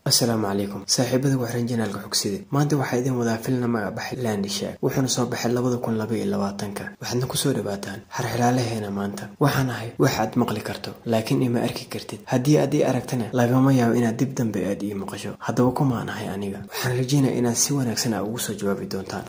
asalaamu calaykum saaxiibada waxraan janaalka xogside maanta waxaa idin wadaa filna magabaxay landishaag wuxuuna soo baxay labada kun laba iyo labaatanka waxaadna kusoo dhawaataan xarxilaalaheena maanta waxaan ahay wax aad maqli karto laakiin ima arki kartid haddii aad ii aragtana lagama yaabo inaad dib dambe aad ii maqasho haddaba kumaan ahay aniga waxaan rajeynaya inaad si wanaagsan a ugu soo jawaabi doontaan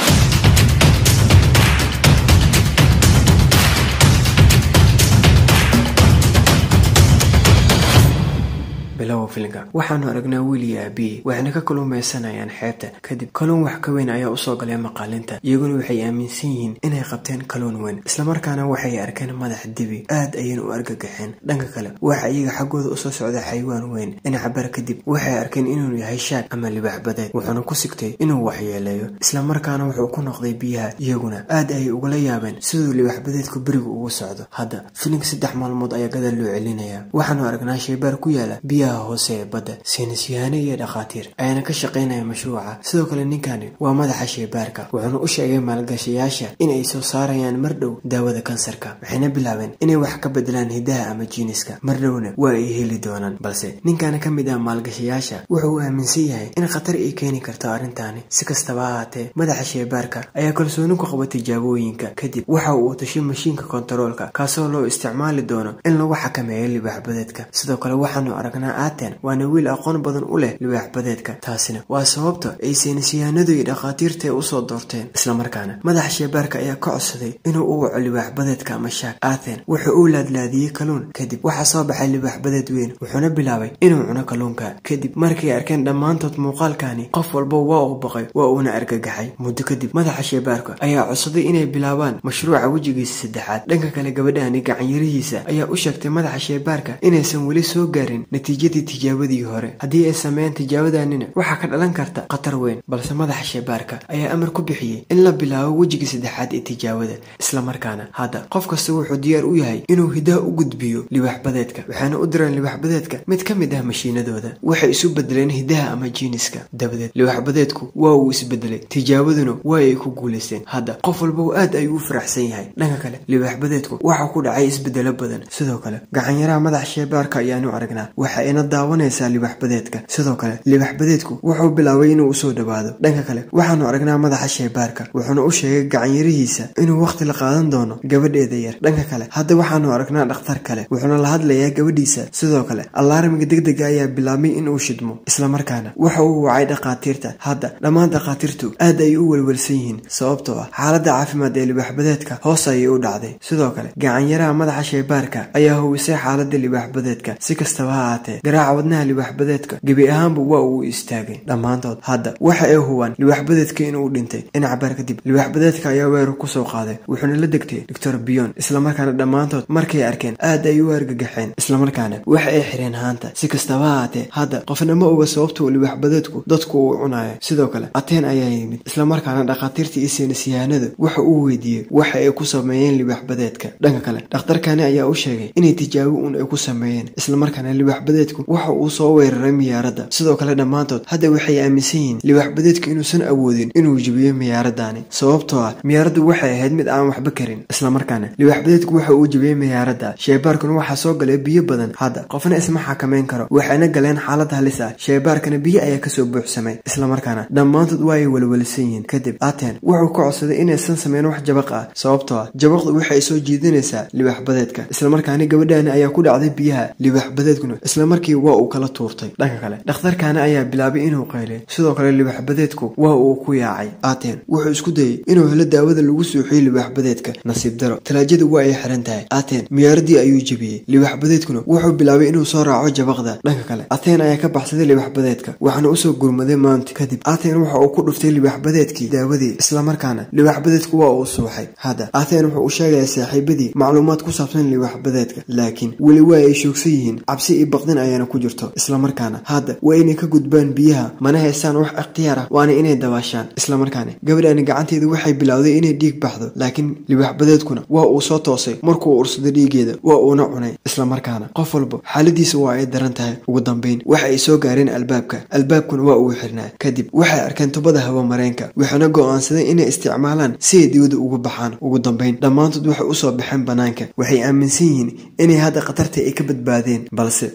bilowa filinka waxaanu aragnaa wiil iyo aabiye waxayna ka kaluumaysanayaan xeebta kadib kaluun wax ka weyn ayaa usoo galay maqaalinta iyaguna waxay aaminsan yihiin inay qabteen kaluun weyn islamarkaana waxay arkeen madax dibi aad ayayna u argagaxeen dhanka kale waxa iyaga xaggooda usoo socda xayawaan weyn dhinacabar kadib waxay arkeen inuu yahay shaag ama libax badeed wuxuuna ku sigtay inuu waxyeeleeyo islamarkaana wuxuu ku noqday biyaha iyaguna aad ayay ugala yaabeen siduu libax badeedku berigu ugu socdo hadda filinka saddex maalmood ayaa gadaal loo celinaya waxaanu aragnaa shaybaar ku yaala biyaha hoose ee badda saynisyahaane iyo dhakhaatiir ayaana ka shaqaynaya mashruuca sidoo kale ninkani waa madaxa shaybaarka wuxuuna u sheegay maalgashayaasha in ay soo saarayaan mar dhow daawada kansarka waxayna bilaabeen inay wax ka bedelaan hidaha ama jiiniska mar dhowna waa ay heli doonaan balse ninkana ka mid ah maalgashayaasha wuxuu aaminsan yahay in khatar ay keeni karto arrintaani si kastaba ahaatee madaxa shaybaarka ayaa kalsooni ku qaba tijaabooyinka kadib waxa uu tashay mashiinka kontaroolka kaasoo loo isticmaali doono in lagu xakameeyo libaaxbadeedka sidoo kale waxaanu aragnaa aaten waana wiil aqoon badan u leh libaaxbadeedka taasina waa sababta ay saynisyahanadu iyo dhakhaatiirta ay usoo doorteen islamarkaana madaxa shaybaarka ayaa ka codsaday inuu u waco libaaxbadeedka ama shaak aaten wuxuu u laadlaadiyey kaluun kadib waxaa soo baxay libaaxbadeed weyn wuxuuna bilaabay inuu cuno kaluunka kadib markay arkeen dhammaantood muuqaalkani qof walba waa uu baqay waa uuna argagaxay muddo kadib madaxa shaybaarka ayaa codsaday inay bilaabaan mashruuca wejigiisa saddexaad dhanka kale gabadhani gacanyarihiisa ayaa u sheegtay madaxa shaybaarka inaysan weli soo gaarin natiijadii tijaabadii hore haddii ay sameeyaan tijaabadanina waxaa ka dhalan karta khatar weyn balse madaxa shaybaarka ayaa amar ku bixiyey in la bilaabo wejiga saddexaad ee tijaabada islamarkaana hadda qof kasta wuxuu diyaar u yahay inuu hidaha u gudbiyo libaaxbadeedka waxaana u direen libaaxbadeedka mid ka mid ah mashiinadooda waxay isu bedeleen hidaha ama jiiniska dabadeed libaaxbadeedku waa uu isbedelay tijaabaduna waa ay ku guulaysteen hadda qof walba aad ayuu u faraxsan yahay dhanka kale libaaxbadeedku waxaa ku dhacay isbedelo badan sidoo kale gacanyaraha madaxa shaybaarka ayaanu aragnaa waxa ina daawanaysaa libaxbadeedka sidoo kale libaxbadeedku wuxuu bilaabay inuu usoo dhawaado dhanka kale waxaanu aragnaa madaxa shaybaarka wuxuuna u sheegay gacanyarihiisa inuu wakhti la qaadan doono gabadheeda yar dhanka kale hadda waxaanu aragnaa dhakhtar kale wuxuuna la hadlayaa gabadhiisa sidoo kale allaarmiga degdega ayaa bilaabmay inuu shidmo islamarkaana waxa uu wacay dhakhaatiirta hadda dhammaan dhakhaatiirtu aad ayay u welwelsan yihiin sababtoo ah xaaladda caafimaad ee libaaxbadeedka hoos ayay u dhacday sidoo kale gacanyaraha madaxa shaybaarka ayaa huwisay xaaladda libaaxbadeedka si kastaba ha ahaatee garaaca wadnaha libaaxbadeedka gebi ahaanba waa uu istaagay dhammaantood hadda waxa ay hubaan libaaxbadeedka inuu dhintay dhinacabaar kadib libaaxbadeedka ayaa weerar kusoo qaaday wuxuuna la degtay doctor biyon islamarkaana dhammaantood markay arkeen aad ay u argagaxeen islamarkaana waxa ay xireen haanta si kastaba ha ahaatee hadda qofna ma oga sababtuu libaaxbadeedku dadku uu cunayo sidoo kale ateen ayaa yimid islamarkaana dhakhaatiirta iyo saynisyahanadu waxa uu weydiiyey waxa ay ku sameeyeen libaaxbadeedka dhanka kale dhakhtarkani ayaa u sheegay inay tijaabo uun ay ku sameeyeen islamarkaana libaaxbadeedku waxa uu soo weeraray miyaaradda sidoo kale dhammaantood hadda waxay aaminsan yihiin libaaxbadeedku inuusan awoodin inuu jebiyo miyaaradani sababtoo ah miyaaraddu waxay ahayd mid aan waxba karin islamarkaana libaaxbadeedku waxa uu jebiyey miyaaradda shaybaarkuna waxaa soo galay biyo badan hadda qofna isma xakameyn karo waxayna galeen xaalad halis ah shaybaarkana biyo ayaa kasoo buuxsamay islamarkaana dhammaantood waa ay welwelsan yihiin kadib aten wuxuu ka codsaday inaysan sameyn wax jabaq ah sababtoo ah jabaqdu waxay soo jiidanaysaa libaaxbadeedka islamarkaana gabadhani ayaa ku dhacday biyaha libaaxbadeedkuna islamarkii waa uu kala tuurtay dhanka kale dhakhtarkaana ayaa bilaabay inuu qayliy sidoo kale libaaxbadeedku waa uu ku yaacay aten wuxuu isku dayey inuu helo daawada lagu suuxiyo libaaxbadeedka nasiib daro talaajada waa ay xiran tahay aten miyaaradii ayuu jebiyey libaaxbadeedkuna wuxuu bilaabay inuu soo raaco jabaqda dhanka kale aten ayaa ka baxsaday libaaxbadeedka waxaana usoo gurmaday maanti kadib aten waxa uu ku dhuftay libaaxbadeedkii daawadii islamarkaana libaaxbadeedku waa uu suuxay hadda aten wuxuu u sheegaya saaxiibadii macluumaad ku saabsan libaaxbadeedka laakiin weli waa ay shoogsan yihiin cabsi iyo baqdin ayaana ku jirto islamarkaana hadda waa inay ka gudbaan biyaha mana haystaan wax ikhtiyaar ah waana inay dabaashaan islamarkaana gabadhani gacanteedu waxay bilowday inay dhiig baxdo laakiin libaaxbadeedkuna waa uu soo toosay markuu ursaday dhiigeeda waa uuna cunay islamarkaana qof walba xaaladiisa waa ay daran tahay ugu dambeyn waxa ay soo gaareen albaabka albaabkuna waa uu xirnaa kadib waxay arkeen tubada hawa mareenka waxaana go'aansaday inay isticmaalaan si ay dibada uga baxaan ugu dambeyn dhammaantood waxay usoo baxeen banaanka waxay aaminsan yihiin inay hadda khatarta ay ka badbaadeen balse waa ay naxeen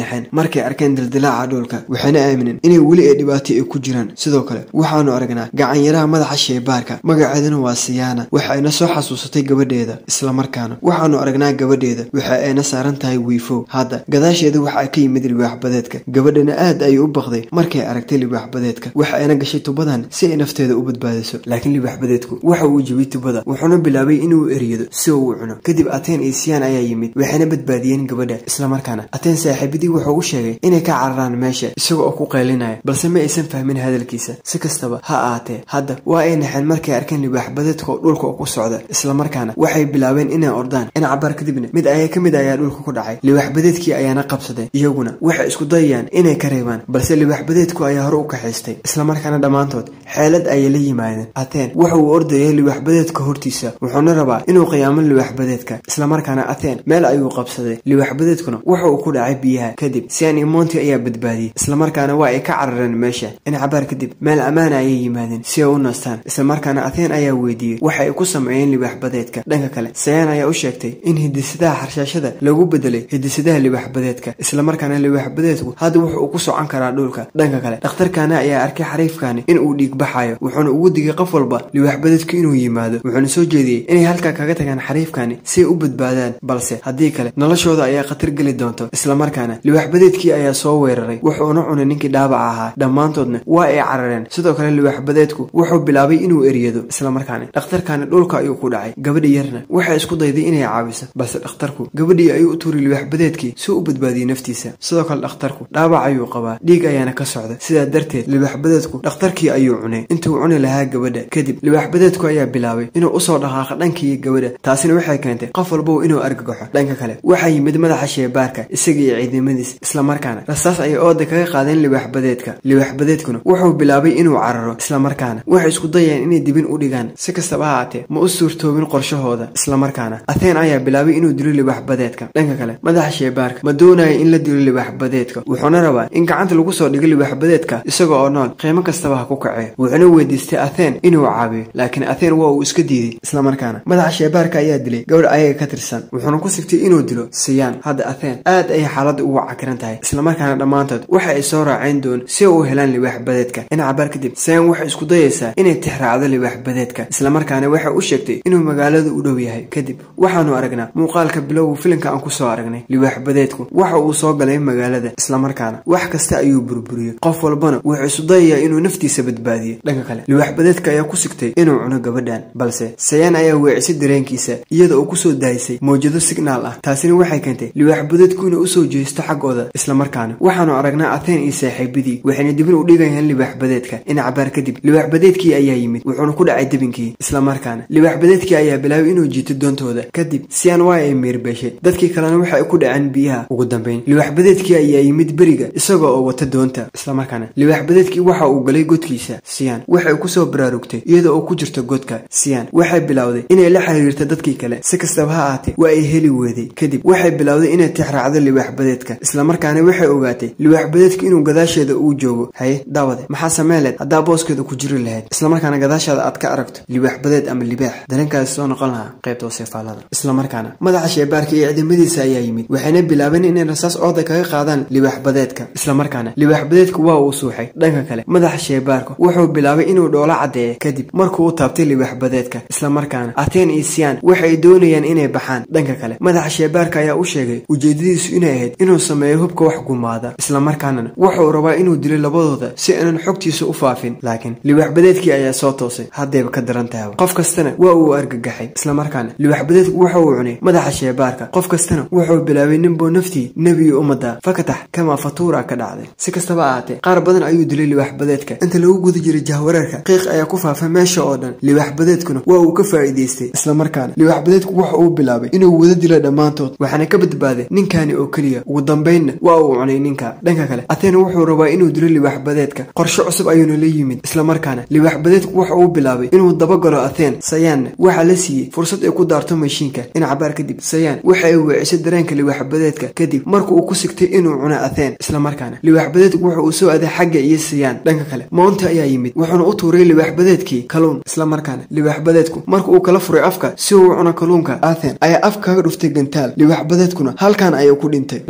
naxeen markay arkeen dildilaaca dhulka waxayna aamineen inay weli ay dhibaato ay ku jiraan sidoo kale waxaanu aragnaa gacanyaraha madaxa sheebaarka magaceeduna waa siyaana waxa ayna soo xasuusatay gabadheeda islamarkaana waxaanu aragnaa gabadheeda waxa ayna saaran tahay wiifow hadda gadaasheeda waxaa ka yimid libaaxbadeedka gabadhana aad ayay u baqday markay aragtay libaaxbadeedka waxa ayna gashay tubadan si ay nafteeda u badbaadiso laakiin libaaxbadeedku waxa uu jebiyey tubada wuxuuna bilaabay inuu eriyado si uu u cuno kadib ateen iyo siyaan ayaa yimid waxayna badbaadiyeen gabadha islamarkaana ateen saaxiibadii wuxuu u sheegay inay ka cararaan meesha isaga oo ku qaylinaya balse ma aysan fahmin hadalkiisa si kastaba ha ahaatee hadda waa ay naxeen markay arkeen libaaxbadeedka oo dhulka ku socda islamarkaana waxay bilaabeen inay ordaan in cabaar kadibna mid ayaa ka mid ayaa dhulka ku dhacay libaaxbadeedkii ayaana qabsaday iyaguna waxay isku dayayaan inay ka reebaan balse libaaxbadeedku ayaa hore u kaxaystay islamarkaana dhammaantood xeelad ayay la yimaadeen ateen waxa uu ordayay libaaxbadeedka hortiisa wuxuuna rabaa inuu qiyaamo libaaxbadeedka islamarkaana ateen meel ayuu qabsaday libaaxbadeedkuna waxa uu ku dhacay biyaha kadib sian iyo monti ayaa badbaadiyey islamarkaana waa ay ka carareen meesha in cabaar kadib meel ammaana ayay yimaadeen si ay u nastaan islamarkaana ateen ayaa weydiiyey waxa ay ku sameeyeen libaaxbadeedka dhanka kale sayaan ayaa u sheegtay in hidisadaha xarshaashada lagu bedelay hidisadaha libaaxbadeedka islamarkaana libaaxbadeedku hadda wuxu uu ku socon karaa dhulka dhanka kale dhakhtarkaana ayaa arkay xariifkaani in uu dhiig baxayo wuxuuna ugu digay qof walba libaaxbadeedku inuu yimaado wuxuuna soo jeediyey inay halkaa kaga tagaan xariifkaani si ay u badbaadaan balse haddii kale noloshooda ayaa khatar geli doonto islamarkaana libaaxbadeedkii ayaa soo weeraray wuxuuna cunay ninkii dhaabaca ahaa dhammaantoodna waa ay carareen sidoo kale libaaxbadeedku wuxuu bilaabay inuu eryado islamarkaana dhakhtarkaani dhulka ayuu ku dhacay gabadhi yarna waxay isku dayday inay caawiso balse dhakhtarku gabadhii ayuu u tuuray libaaxbadeedkii si u badbaadiyey naftiisa sidoo kale dhakhtarku dhaabac ayuu qabaa dhiig ayaana ka socda sidaa darteed libaaxbadeedku dhakhtarkii ayuu cunay intuu cuni lahaa gabadha kadib libaaxbadeedku ayaa bilaabay inuu usoo dhaqaaqo dhankii gabadha taasina waxay keentay qof walbow inuu argagaxo dhanka kale waxaa yimid madaxa sheebaarka isaga iyo ciidamadiis islamarkaana rasaas ayay ooda kaga qaadeen libaaxbadeedka libaaxbadeedkuna wuxuu bilaabay inuu cararo islamarkaana waxay isku dayeen inay dibin u dhigaan si kastaba ha aatee ma u suurtoobin qorshahooda islamarkaana atheen ayaa bilaabay inuu dilo libaaxbadeedka dhanka kale madaxa sheebaarka ma doonaya in la dilo libaaxbadeedka wuxuuna rabaa in gacanta lagu soo dhigo libaaxbadeedka isaga oo nool qiimo kastaba ha ku kacee wuxuuna weydiistay atheen inuu caabiyo laakiin atheen waa uu iska diiday islamarkaana madaxa sheebaarka ayaa dilay gabadh ayaga ka tirsan wuxuuna ku sigtay inuu dilo siyaan hadda atheen aad ayay xaaladda ugu cakiran tahay islamarkaana dhammaantood waxa ay soo raaceen doon si ay u helaan libaaxbadeedka in cabaar kadib siyaan waxay isku dayaysaa inay tixraacdo libaaxbadeedka islamarkaana waxay u sheegtay inuu magaalada u dhow yahay kadib waxaanu aragnaa muuqaalka bilowga filimka aan kusoo aragnay libaaxbadeedku waxa uu soo galay magaalada islamarkaana wax kasta ayuu burburiyey qof walbana wuxuu isu dayayaa inuu naftiisa badbaadiyo dhanka kale libaaxbadeedka ayaa ku sigtay inuu cuno gabadhan balse sayaan ayaa weecisay dareenkiisa iyada oo kusoo daayisay mawjado signaal ah taasina waxay keentay libaaxbadeedku inay usoo jeesto xaggooda islamarkaana waxaanu aragnaa atheen iyo saaxiibadii waxayna dibin u dhigayaan libaaxbadeedka in cabaar kadib libaaxbadeedkii ayaa yimid wuxuuna ku dhacay debinkii islamarkaana libaaxbadeedkii ayaa bilaabay inuu jiito doontooda kadib siyaan waa ay meerbeeshay dadkii kalena waxa ay ku dhaceen biyaha ugu dambeyn libaaxbadeedkii ayaa yimid beriga isaga oo wata doonta islamarkaana libaaxbadeedkii waxa uu galay godkiisa siyaan waxay kusoo baraarugtay iyada oo ku jirta godka siyaan waxay bilowday inay la xiriirto dadkii kale si kastaba ha ahaatee waa ay heli weeday kadib waxay bilowday inay tixraacdo libaaxbadeedka islamarkaana waxay ogaatay libaaxbadeedka inuu gadaasheeda uu joogo haye daawade maxaa sameeleed haddaa booskeeda ku jiri lahayd islamarkaana gadaashaada aad ka aragto libaaxbadeed ama libaax dareenkaasi soo noqon lahaa qaybta waseefaalada islamarkaana madaxa sheebaarka iyo ciidamadiisa ayaa yimid waxayna bilaabeen inay rasaas ooda kaga qaadaan libaaxbadeedka islamarkaana libaaxbadeedku waa uu suuxay dhanka kale madaxa sheebaarka wuxuu bilaabay inuu dhoolo caddeeyo kadib markuu u taabtay libaaxbadeedka islamarkaana ateen iyo siyaan waxay doonayaan inay baxaan dhanka kale madaxa sheebaarka ayaa u sheegay ujeedadiisu inay ahayd inuu sameeyo hubka wax gumaada islamarkaanana wuxuu rabaa inuu dilo labadooda si aanan xogtiisa u faafin laakiin libaaxbadeedkii ayaa soo toosay haddayba ka daran tahay qof kastana waa uu argagaxay islamarkaana libaaxbadeedku waxa uu cunay madaxa sheebaarka qof kastana wuxuu bilaabay ninbuu naftii nebiga ummadda fakatax kamaa fatuura ka dhacday si kastaba ahaatee qaar badan ayuu dilay libaaxbadeedka inta lagu guda jiray jahwareerka qiiq ayaa ku faafay meesha oo dhan libaaxbadeedkuna waa uu ka faa'iidaystay islamarkaana libaaxbadeedku waxa uu bilaabay inuu wada dilo dhammaantood waxaana ka badbaaday ninkani oo keliya ugu dambaynna waa uu cunay ninka dhanka kale ateen wuxuu rabaa inuu dilo libaaxbadeedka qorshe cusub ayuuna la yimid islamarkaana libaaxbadeedku waxa uu bilaabay inuu dabagalo atheen sayaanna waxaa la siiyey fursad ay ku daarto mashiinka in cabaar kadib sayaan waxa ay weecisay dareenka libaaxbadeedka kadib marka uu ku sigtay inuu cuno atheen islamarkaana libaaxbadeedku wuxa uu soo aaday xagga iyo sayaan dhanka kale moonta ayaa yimid wuxuuna u tuuray libaaxbadeedkii kaluun islamarkaana libaaxbadeedku marka uu kala furay afka si uu cuno kaluunka athen ayaa af kaga dhuftay gantaal libaaxbadeedkuna halkan ayuu ku dhintay dhanka kale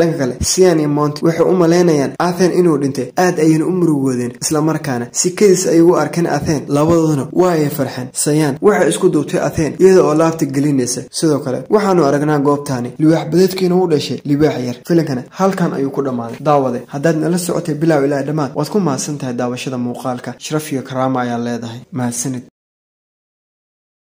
siyan iyo monti waxay u malaynayaan athen inuu dhintay aad ayayna u murugoodeen islamarkaana si kadis ay ugu arkeen athen labadooduna waa ay farxeen sayaan waxay isku duubtay athen iyada oo laabta gelinaysa sidoo kale waxaanu aragnaa goobtaani libaax badeedkiina u dhashay libaax yar filankana halkan ayuu ku dhammaaday daawade haddaad nala socotay bilaaw ilaa dhammaad waad ku mahadsan tahay daawashada muuqaalka sharaf iyo karaama ayaa leedahay mahadsanid